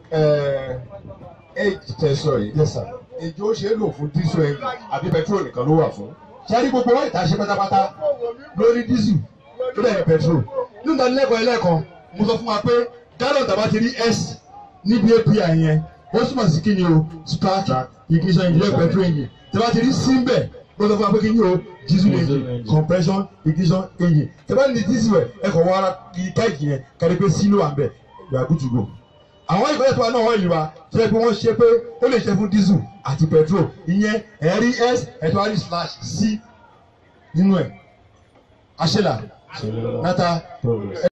age tẹsán yìí yes sir. ìjọ ṣe é lò fún diesel engine àbí petrol nìkan ló wà fún. sẹ́ni gbogbo wọn ìta ṣe pátápátá lórí dísù tó dẹ̀ ní pẹtrol nínú ìdánilẹ́kọ̀ọ́ ẹlẹ́kan mo sọ fún wa pé gallon tàbá ti rí s níbi api yẹn ó túmọ̀ sí kí ni o spark ignition engine petrol engine tàbá ti rí símbẹ̀ mo sọ fún wa pé kí ni o diesel engine compression ignition engine tàbá ní diesel ẹ̀ ẹ̀ kọ̀ wọ́n ara ká ìjì yẹn kárí pé sí ló wà ń bẹ̀ you are good to go àwọn ìkọ́lẹ̀ tó wà náà wọ́n ìlú wa tó yẹ pé wọ́n ṣe pé ó lè ṣe fún diesel àti petrol ìyẹn ẹ̀rí s ẹ̀tọ́ àrí slash c nínú ẹ̀ àṣẹlà nata